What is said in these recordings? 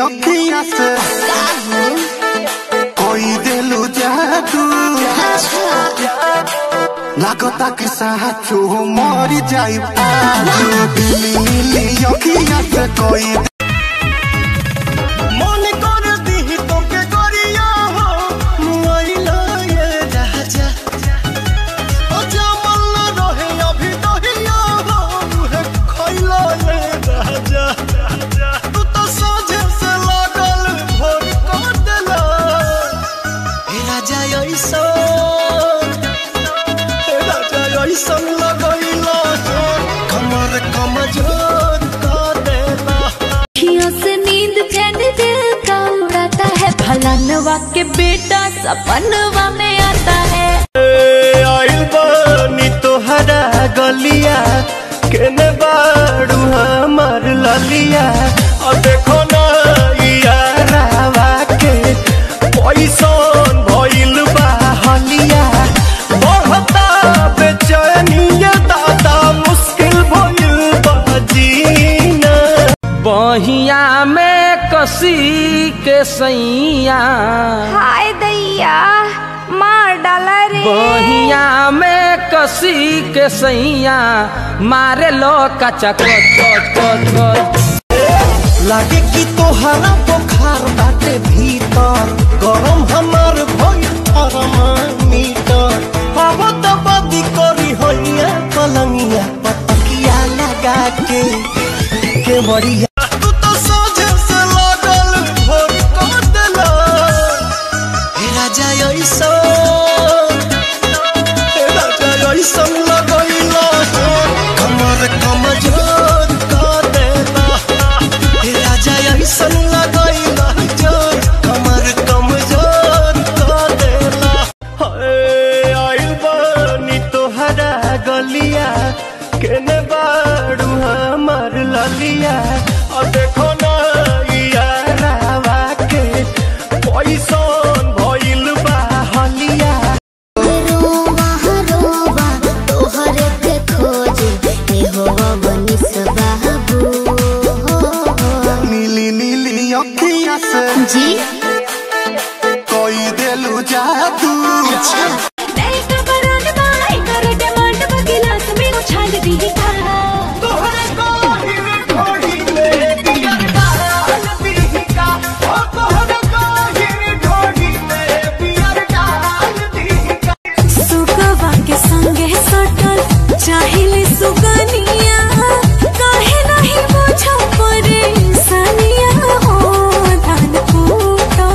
अखिया से कोई दिलू जादू लागता कि साचो मर जाई दिली नीली अखिया से कोई मन कर दी तोके करिया हो मुआइला ये राजा ओ जमल रहे अभी दहिया हो मुहे खइला ये राजा तू तो सोझे से लागल भोर कर देला हे राजा ऐसा हे राजा ऐसा लगैला कमर कमजोर कर देला अखियों से नींद चैन दिल का उड़ाता है फलानवा के बेटा सपनवा में आता है आइल बानी तोहरा गलिया केने बाड़ू हमर ललिया और देखो ना यारावा के पैसन भइल बा हलिया बढ़ता बेचैनिया दादा मुश्किल भइल बा जीना बहिया में कसी के सैया हाय दैया मार डाला रे बहिया में कसी के सैया मारे लो कचा कोच कोच कोच कोच लागे कि तोहरा बुखार बाटे भीतर गरम हमार भइल थर्मामीटर हवा त बदी करी होइया पलंगिया पतकिया लगा के के बढ़िया तू तो सोझे से लागल भोर कर देला हे राजा ऐसा हे राजा ऐसा लगैला कमर कमजोर कर देला हे राजा ऐसन लगैला जोर कमर कमजोर कर देला हाय आइल बानी तोहरा गलिया केने बाड़ू हमर ललिया और देखो ना यारावा के पैसन भइल बा हलिया रोवा रोवा तोहरे के खोज ए होवा बनी सबाबू नीली नीली अखिया से जी कोई दिलू जादू नहीं तो बरान बाई कर डिमांड बगिलास में उछाल दी का सुगवा के संगे सटल चाहिले सुगनिया काहे नहीं बुझो परेशानिया हो धान कूटा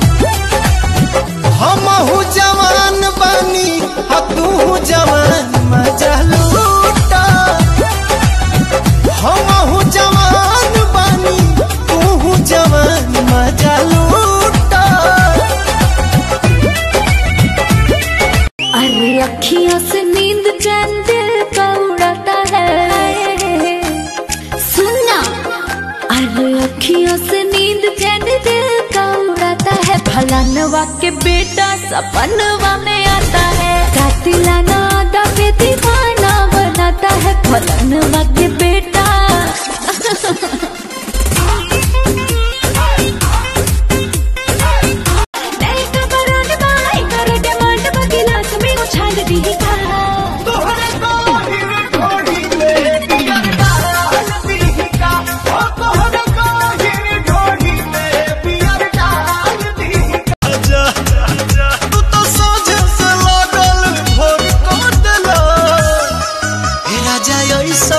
हमहू जवान बानी आ तू जवान मजा लूटा हमहू जवान बानी तू जवान मजा लूटा अरे अखियों से नींद चैन दिल का उड़ाता है सुनना अरे अखियों से नींद चैन दिल का उड़ाता है फलानवा के बेटा सपनवा में आता है कातिलाना आदा पे दीवाना बनाता है फलानवा के बेटा नहीं तो बरान बाई कर डिमांड बगिलास में उछाल दी का तू तो सोझे से लागल भोर कर देला हे राजा ऐसा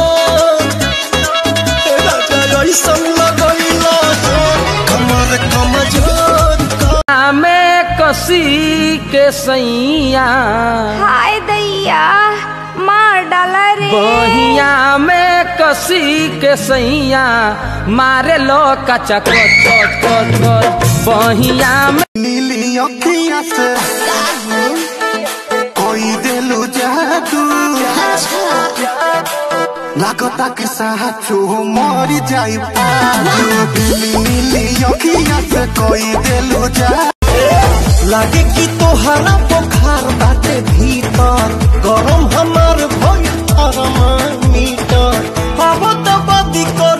हे राजा ऐसा लगैला कमर कमजोर कर में कसी के सैया हाय दैया मार डाला रे बहिया में कसी के सैया मारे लो कचा कोच कोच कोच कोच बहिया में नीली अखिया से कोई दिलू जादू लागता कि साचो मर जाई दिली नीली अखिया से कोई दिलू जादू लागे कि तोहरा बुखार बाटे भीतर गरम हमार भइल थर्मामीटर हवा त बदी कर